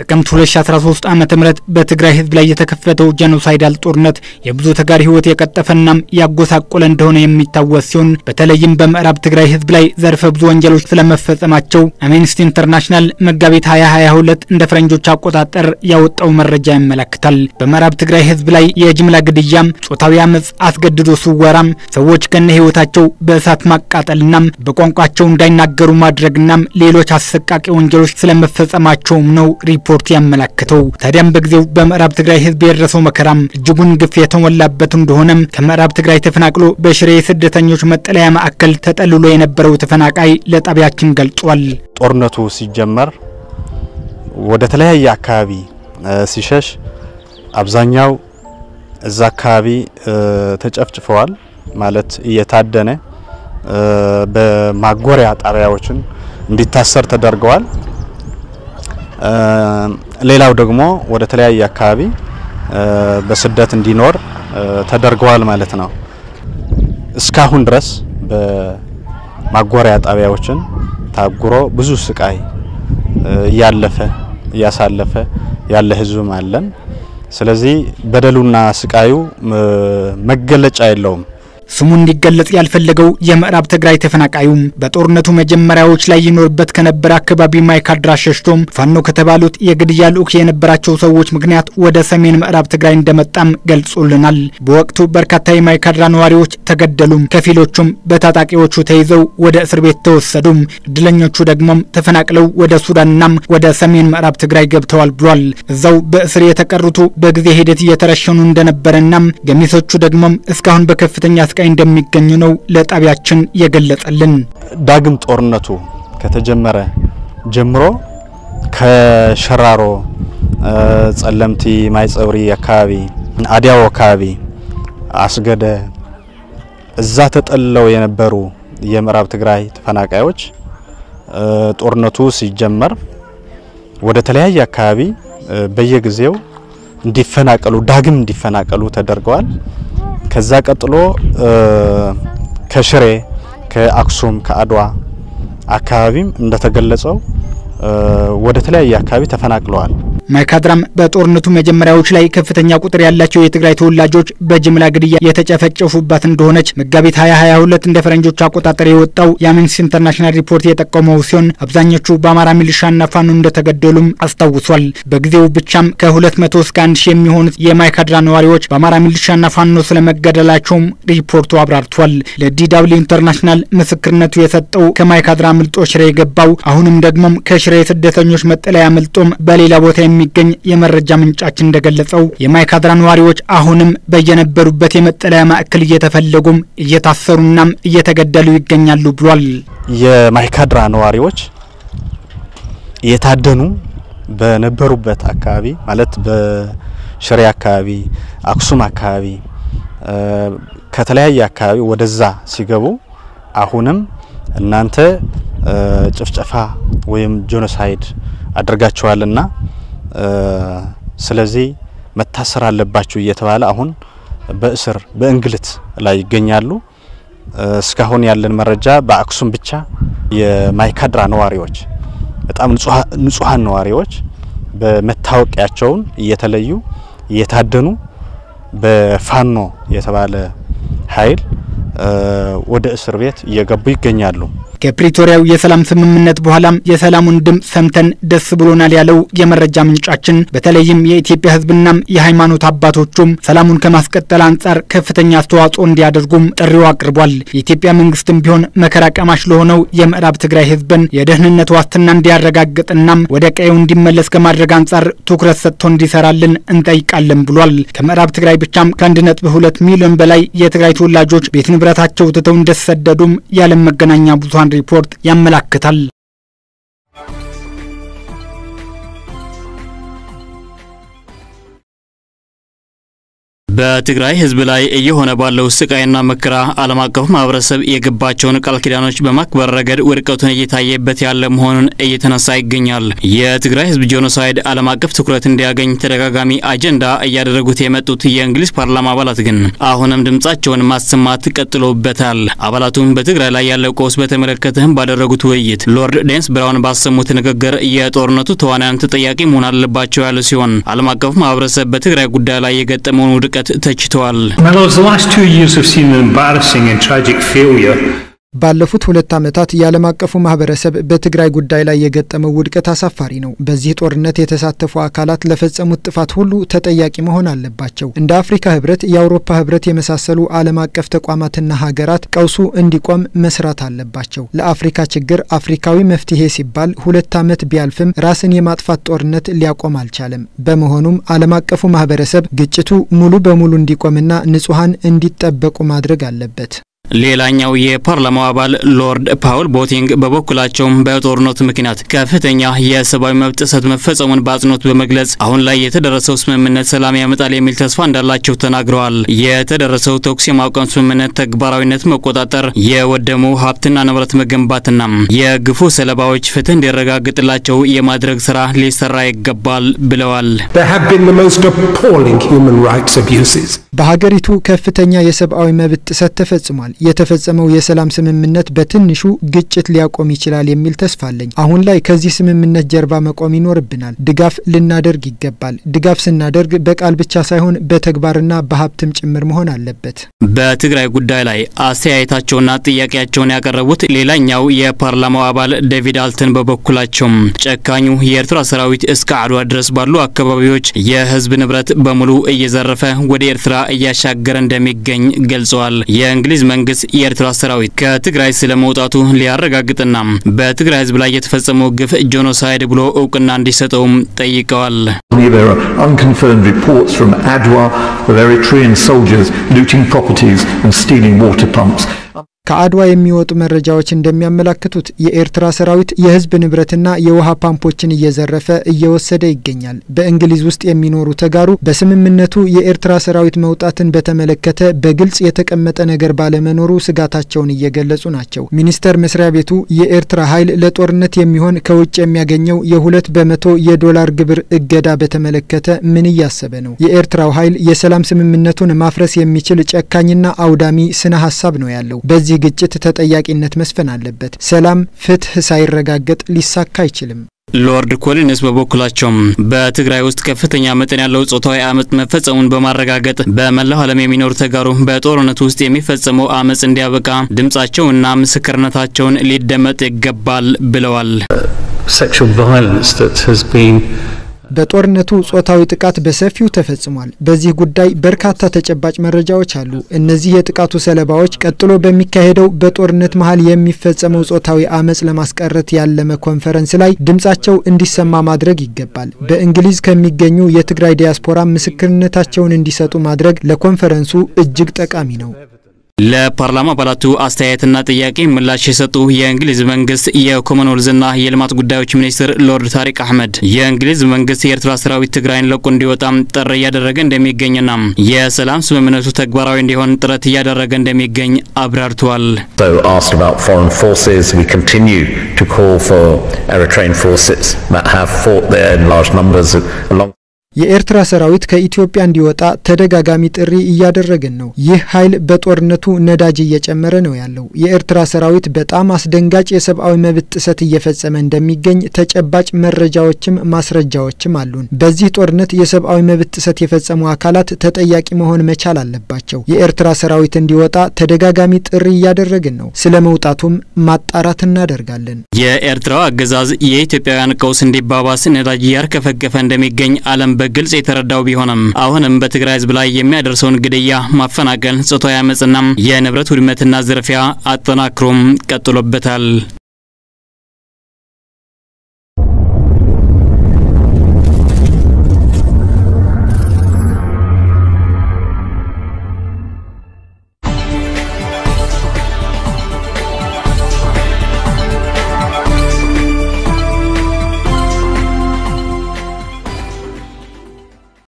ጥቅምት 2013 ዓ ም በትግራይ ህዝብ ላይ የተከፈተው ጄኖሳይዳል ጦርነት የብዙ ተጋሪ ህይወት የቀጠፈናም ያጎሳቆለ እንደሆነ የሚታወስ ሲሆን በተለይም በምዕራብ ትግራይ ህዝብ ላይ ዘርፈ ብዙ ወንጀሎች ስለመፈጸማቸው አምነስቲ ኢንተርናሽናል መጋቢት 2022 እንደ ፈረንጆች አቆጣጠር ያወጣው መረጃ ያመለክታል። በምዕራብ ትግራይ ህዝብ ላይ የጅምላ ግድያም፣ ጾታዊ አመፅ፣ አስገድዶ ስወራም፣ ሰዎች ከነ ህይወታቸው በእሳት ማቃጠልናም በቋንቋቸው እንዳይናገሩ ማድረግናም ሌሎች አሰቃቂ ወንጀሎች ስለመፈጸማቸውም ነው ሪፖርት ያመለክተው። ታዲያም በጊዜው በምዕራብ ትግራይ ህዝብ የደረሰው መከራም እጅጉን ግፍ የተሞላበት እንደሆነም ከምዕራብ ትግራይ ተፈናቅሎ በሽሬ የስደተኞች መጠለያ ማዕከል ተጠልሎ የነበረው ተፈናቃይ ለጣቢያችን ገልጿል። ጦርነቱ ሲጀመር ወደ ተለያየ አካባቢ ሲሸሽ አብዛኛው እዛ አካባቢ ተጨፍጭፈዋል። ማለት እየታደነ በማጎሪያ ጣቢያዎችን እንዲታሰር ተደርገዋል። ሌላው ደግሞ ወደ ተለያየ አካባቢ በስደት እንዲኖር ተደርገዋል ማለት ነው። እስካሁን ድረስ በማጎሪያ ጣቢያዎችን ታጉሮ ብዙ ስቃይ እያለፈ እያሳለፈ ያለ ህዝብም አለን። ስለዚህ በደሉና ስቃዩ መገለጫ የለውም። ስሙ እንዲገለጽ ያልፈለገው የምዕራብ ትግራይ ተፈናቃዩም በጦርነቱ መጀመሪያዎች ላይ ይኖርበት ከነበረ አካባቢ ማይካድራ ሸሽቶም ፋኖ ከተባሉት የግድያ ልዑክ የነበራቸው ሰዎች ምክንያት ወደ ሰሜን ምዕራብ ትግራይ እንደመጣም ገልጾልናል። በወቅቱ በርካታ የማይካድራ ነዋሪዎች ተገደሉም፣ ከፊሎቹም በታጣቂዎቹ ተይዘው ወደ እስር ቤት ተወሰዱም፣ እድለኞቹ ደግሞም ተፈናቅለው ወደ ሱዳንናም ወደ ሰሜን ምዕራብ ትግራይ ገብተዋል ብሏል። እዛው በእስር የተቀሩቱ በጊዜ ሂደት እየተረሸኑ እንደነበረናም ገሚሶቹ ደግሞም እስካሁን በከፍተኛ ስቃይ እንደሚገኙ ነው ለጣቢያችን የገለጸልን። ዳግም ጦርነቱ ከተጀመረ ጀምሮ ከሸራሮ፣ ጸለምቲ፣ ማይጸብሪ አካባቢ፣ አዲያው አካባቢ፣ አስገደ እዛ ተጠልለው የነበሩ የምዕራብ ትግራይ ተፈናቃዮች ጦርነቱ ሲጀመር ወደ ተለያየ አካባቢ በየጊዜው እንዲፈናቀሉ ዳግም እንዲፈናቀሉ ተደርገዋል። ከዛ ቀጥሎ ከሽሬ፣ ከአክሱም፣ ከአድዋ አካባቢም እንደተገለጸው ወደ ተለያየ አካባቢ ተፈናቅለዋል። ማይካድራም በጦርነቱ መጀመሪያዎች ላይ ከፍተኛ ቁጥር ያላቸው የትግራይ ተወላጆች በጅምላ ግድያ የተጨፈጨፉባት እንደሆነች መጋቢት 2022 እንደ ፈረንጆች አቆጣጠር የወጣው የአምነስቲ ኢንተርናሽናል ሪፖርት የጠቆመው ሲሆን አብዛኞቹ በአማራ ሚሊሻና ፋኖ እንደተገደሉም አስታውሷል። በጊዜው ብቻም ከ200 እስከ 1000 የሚሆኑት የማይካድራ ነዋሪዎች በአማራ ሚሊሻና ፋኖ ስለመገደላቸውም ሪፖርቱ አብራርቷል። ለዲደብሊው ኢንተርናሽናል ምስክርነቱ የሰጠው ከማይካድራ ምልጦ ሽሬ የገባው አሁንም ደግሞም ከሽሬ የስደተኞች መጠለያ ምልጦም በሌላ ቦታ የሚገኝ የመረጃ ምንጫችን እንደገለጸው የማይካድራ ነዋሪዎች አሁንም በየነበሩበት የመጠለያ ማዕከል እየተፈለጉም እየታሰሩናም እየተገደሉ ይገኛሉ ብሏል። የማይካድራ ነዋሪዎች እየታደኑ በነበሩበት አካባቢ ማለት በሽሬ አካባቢ፣ አክሱም አካባቢ ከተለያየ አካባቢ ወደዛ ሲገቡ አሁንም እናንተ ጭፍጨፋ ወይም ጄኖሳይድ አድርጋችኋልና ስለዚህ መታሰር አለባችሁ እየተባለ አሁን በእስር በእንግልት ላይ ይገኛሉ። እስካሁን ያለን መረጃ በአክሱም ብቻ የማይካድራ ነዋሪዎች በጣም ንጹሐን ነዋሪዎች በመታወቂያቸውን እየተለዩ እየታደኑ በፋኖ የተባለ ኃይል ወደ እስር ቤት እየገቡ ይገኛሉ። ከፕሪቶሪያው የሰላም ስምምነት በኋላም የሰላሙን ድምፅ ሰምተን ደስ ብሎናል ያለው የመረጃ ምንጫችን በተለይም የኢትዮጵያ ሕዝብናም የሃይማኖት አባቶቹም ሰላሙን ከማስቀጠል አንጻር ከፍተኛ አስተዋጽኦ እንዲያደርጉም ጥሪው አቅርቧል። የኢትዮጵያ መንግስትም ቢሆን መከራ ቀማሽ ለሆነው የምዕራብ ትግራይ ሕዝብን የደህንነት ዋስትና እንዲያረጋግጥናም ወደ ቀየው እንዲመለስ ከማድረግ አንጻር ትኩረት ሰጥቶ እንዲሰራልን እንጠይቃለን ብሏል። ከምዕራብ ትግራይ ብቻም ከአንድ ነጥብ ሁለት ሚሊዮን በላይ የትግራይ ተወላጆች ቤት ንብረታቸው ትተው እንደተሰደዱም የዓለም መገናኛ ብዙኃን ሪፖርት ያመላክታል። በትግራይ ሕዝብ ላይ እየሆነ ባለው ስቃይና መከራ ዓለም አቀፉ ማህበረሰብ የገባቸውን ቃል ኪዳኖች በማክበር ረገድ ውድቀቱን እየታየበት ያለ መሆኑን እየተነሳ ይገኛል። የትግራይ ሕዝብ ጄኖሳይድ ዓለም አቀፍ ትኩረት እንዲያገኝ ተደጋጋሚ አጀንዳ እያደረጉት የመጡት የእንግሊዝ ፓርላማ አባላት ግን አሁንም ድምጻቸውን ማሰማት ቀጥሎበታል። አባላቱም በትግራይ ላይ ያለው ቀውስ በተመለከተም ባደረጉት ውይይት ሎርድ ዴንስ ብራውን ባሰሙት ንግግር የጦርነቱ ተዋናያን ተጠያቂ መሆን አለባቸው ያሉ ሲሆን ዓለም አቀፉ ማህበረሰብ በትግራይ ጉዳይ ላይ የገጠመውን ውድቀት ተችተዋል። ባለፉት ሁለት ዓመታት የዓለም አቀፉ ማህበረሰብ በትግራይ ጉዳይ ላይ የገጠመው ውድቀት አሳፋሪ ነው። በዚህ ጦርነት የተሳተፉ አካላት ለፈጸሙት ጥፋት ሁሉ ተጠያቂ መሆን አለባቸው። እንደ አፍሪካ ህብረት፣ የአውሮፓ ህብረት የመሳሰሉ ዓለም አቀፍ ተቋማትና ሀገራት ቀውሱ እንዲቆም መስራት አለባቸው። ለአፍሪካ ችግር አፍሪካዊ መፍትሄ ሲባል ሁለት ዓመት ቢያልፍም ራስን የማጥፋት ጦርነት ሊያቆም አልቻለም። በመሆኑም ዓለም አቀፉ ማህበረሰብ ግጭቱ ሙሉ በሙሉ እንዲቆምና ንጹሐን እንዲጠበቁ ማድረግ አለበት። ሌላኛው የፓርላማው አባል ሎርድ ፓውል ቦቲንግ በበኩላቸውም በጦርነቱ ምክንያት ከፍተኛ የሰብአዊ መብት ጥሰት መፈጸሙን በአጽንኦት በመግለጽ አሁን ላይ የተደረሰው ስምምነት ሰላም ያመጣል የሚል ተስፋ እንዳላቸው ተናግረዋል። የተደረሰው ተኩስ የማቆም ስምምነት ተግባራዊነት መቆጣጠር፣ የወደሙ ሀብትና ንብረት መገንባትና የግፉ ሰለባዎች ፍትህ እንዲረጋግጥላቸው የማድረግ ስራ ሊሰራ ይገባል ብለዋል። በሀገሪቱ ከፍተኛ የሰብአዊ መብት ጥሰት ተፈጽሟል። የተፈጸመው የሰላም ስምምነት በትንሹ ግጭት ሊያቆም ይችላል የሚል ተስፋ አለኝ። አሁን ላይ ከዚህ ስምምነት ጀርባ መቆም ይኖርብናል። ድጋፍ ልናደርግ ይገባል። ድጋፍ ስናደርግ በቃል ብቻ ሳይሆን በተግባርና በሀብትም ጭምር መሆን አለበት። በትግራይ ጉዳይ ላይ አስተያየታቸውና ጥያቄያቸውን ያቀረቡት ሌላኛው የፓርላማው አባል ዴቪድ አልተን በበኩላቸውም ጨካኙ የኤርትራ ሰራዊት እስከ አድዋ ድረስ ባሉ አካባቢዎች የህዝብ ንብረት በሙሉ እየዘረፈ ወደ ኤርትራ እያሻገረ እንደሚገኝ ገልጸዋል። የእንግሊዝ መንግስት የኤርትራ ሰራዊት ከትግራይ ስለ መውጣቱ ሊያረጋግጥና በትግራይ ህዝብ ላይ የተፈጸመው ግፍ ጄኖሳይድ ብሎ እውቅና እንዲሰጠውም ጠይቀዋል። There are unconfirmed reports from Adwa of Eritrean soldiers looting properties and stealing water pumps. ከአድዋ የሚወጡ መረጃዎች እንደሚያመላክቱት የኤርትራ ሰራዊት የህዝብ ንብረትና የውሃ ፓምፖችን እየዘረፈ እየወሰደ ይገኛል። በእንግሊዝ ውስጥ የሚኖሩ ተጋሩ በስምምነቱ የኤርትራ ሰራዊት መውጣትን በተመለከተ በግልጽ የተቀመጠ ነገር ባለመኖሩ ስጋታቸውን እየገለጹ ናቸው። ሚኒስቴር መስሪያ ቤቱ የኤርትራ ኃይል ለጦርነት የሚሆን ከውጭ የሚያገኘው የሁለት በመቶ የዶላር ግብር እገዳ በተመለከተ ምን እያሰበ ነው? የኤርትራው ኃይል የሰላም ስምምነቱን ማፍረስ የሚችል ጨካኝና አውዳሚ ስነ ሀሳብ ነው ያለው። በዚህ ግጭት ተጠያቂነት መስፈን አለበት። ሰላም፣ ፍትህ ሳይረጋገጥ ሊሳካ አይችልም። ሎርድ ኮሊንስ በበኩላቸውም በትግራይ ውስጥ ከፍተኛ መጠን ያለው ጾታዊ አመፅ መፈጸሙን በማረጋገጥ በመላው ዓለም የሚኖሩ ተጋሩ በጦርነቱ ውስጥ የሚፈጸመው አመፅ እንዲያበቃ ድምጻቸውና ምስክርነታቸውን ሊደመጥ ይገባል ብለዋል። በጦርነቱ ጾታዊ ጥቃት በሰፊው ተፈጽሟል። በዚህ ጉዳይ በርካታ ተጨባጭ መረጃዎች አሉ። እነዚህ የጥቃቱ ሰለባዎች ቀጥሎ በሚካሄደው በጦርነት መሀል የሚፈጸመው ጾታዊ አመፅ ለማስቀረት ያለመ ኮንፈረንስ ላይ ድምጻቸው እንዲሰማ ማድረግ ይገባል። በእንግሊዝ ከሚገኙ የትግራይ ዲያስፖራ ምስክርነታቸውን እንዲሰጡ ማድረግ ለኮንፈረንሱ እጅግ ጠቃሚ ነው። ለፓርላማ አባላቱ አስተያየትና ጥያቄ ምላሽ የሰጡ የእንግሊዝ መንግስት የኮመንዌልዝና የልማት ጉዳዮች ሚኒስትር ሎርድ ታሪክ አህመድ የእንግሊዝ መንግስት የኤርትራ ሰራዊት ትግራይን ለቆ እንዲወጣም ጥሪ እያደረገ እንደሚገኝና የሰላም ስምምነቱ ተግባራዊ እንዲሆን ጥረት እያደረገ እንደሚገኝ አብራርተዋል። የኤርትራ ሰራዊት ከኢትዮጵያ እንዲወጣ ተደጋጋሚ ጥሪ እያደረግን ነው። ይህ ኃይል በጦርነቱ ነዳጅ እየጨመረ ነው ያለው። የኤርትራ ሰራዊት በጣም አስደንጋጭ የሰብአዊ መብት ጥሰት እየፈጸመ እንደሚገኝ ተጨባጭ መረጃዎችም ማስረጃዎችም አሉን። በዚህ ጦርነት የሰብአዊ መብት ጥሰት የፈጸሙ አካላት ተጠያቂ መሆን መቻል አለባቸው። የኤርትራ ሰራዊት እንዲወጣ ተደጋጋሚ ጥሪ እያደረግን ነው። ስለ መውጣቱም ማጣራት እናደርጋለን። የኤርትራው አገዛዝ የኢትዮጵያውያን ቀውስ እንዲባባስ ነዳጅ እያርከፈከፈ እንደሚገኝ ዓለም በግልጽ የተረዳው ቢሆንም አሁንም በትግራይ ሕዝብ ላይ የሚያደርሰውን ግድያ፣ ማፈናቀል፣ ጾታዊ አመፅና የንብረት ውድመትና ዝርፊያ አጠናክሮም ቀጥሎበታል።